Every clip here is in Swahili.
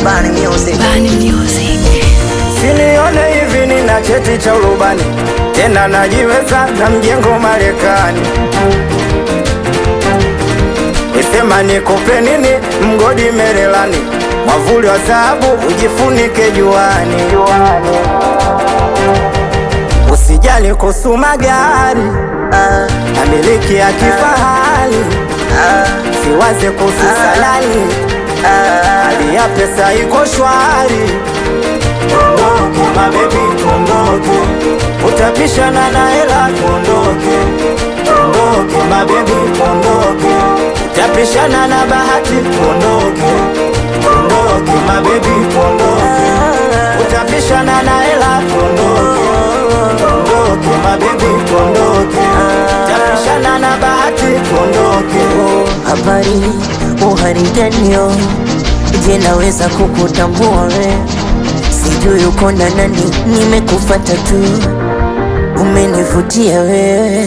Bani Music. Bani Music. Sinione hivi nina cheti cha urubani tena najiweza na mjengo Marekani. Wesema nikupe nini mgodi Merelani, mwavuli wa dhahabu ujifunike juani. Usijali kuhusu magari Ah, na miliki ya kifahari, ah, siwaze kuhusu salari, ah. hali ya pesa iko shwari. Tuondoke mabebi, tuondoke, utapishana na hela, tuondoke. Tuondoke mabebi, tuondoke, utapishana na bahati, tuondoke. Tuondoke mabebi, tuondoke, utapishana na hela, tuondoke. Tuondoke mabebi, tuondoke, utapishana na bahati, tuondoke. Habari uhariganio, je, naweza kukutambua we? Sijui uko na nani, nimekufata tu, umenivutia wewe.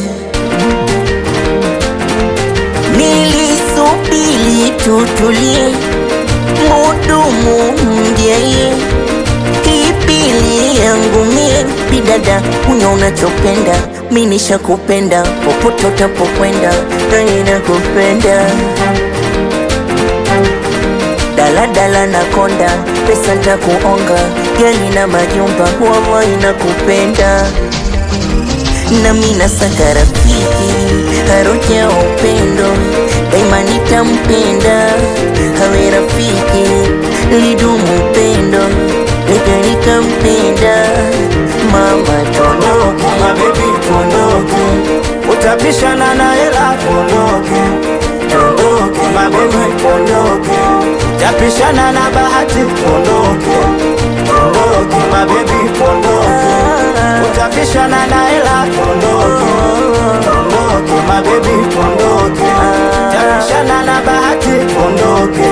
Nilisubiri tutulie, mudumu mjeye Kipili yangu mie bidada, unya unachopenda, mi nishakupenda, popote utapokwenda, nani nakupenda. Daladala na konda, pesa ntakuonga, gari na majumba, wallahi nakupenda. Nami nasaka rafiki, harufu ya upendo, daima nitampenda, hawe rafiki, lidumu upendo, nika nikampenda, mama tono Tuondoke mabebi, tuondoke, utapishana na hela, tuondoke. Tuondoke mabebi, tuondoke, utapishana na bahati, tuondoke. Tuondoke mabebi, tuondoke, utapishana na hela, tuondoke. Tuondoke mabebi, tuondoke, utapishana na bahati, tuondoke.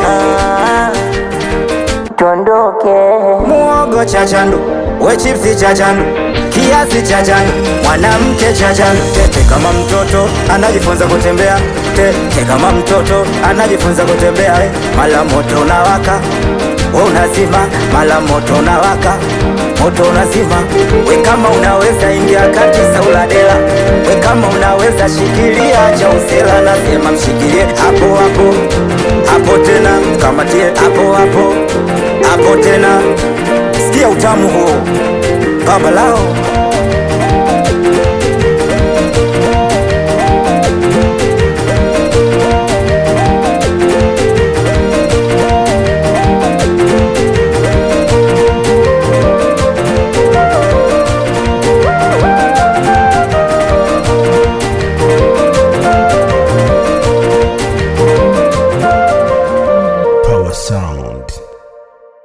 tondoke. Muogo cha chandu, we chipsi cha chandu, kiasi cha chandu, mwanamke cha chandu. Tete kama mtoto anajifunza kutembea, tete kama mtoto anajifunza kutembea. eh. Mala moto unawaka, we unazima, mala moto unawaka, moto unazima. We kama unaweza ingia kati sauladela, we kama unaweza shikilia cha usela, nasema mshikilie hapo hapo hapo tena, kamatie hapo hapo hapo tena, sikia utamu huo baba lao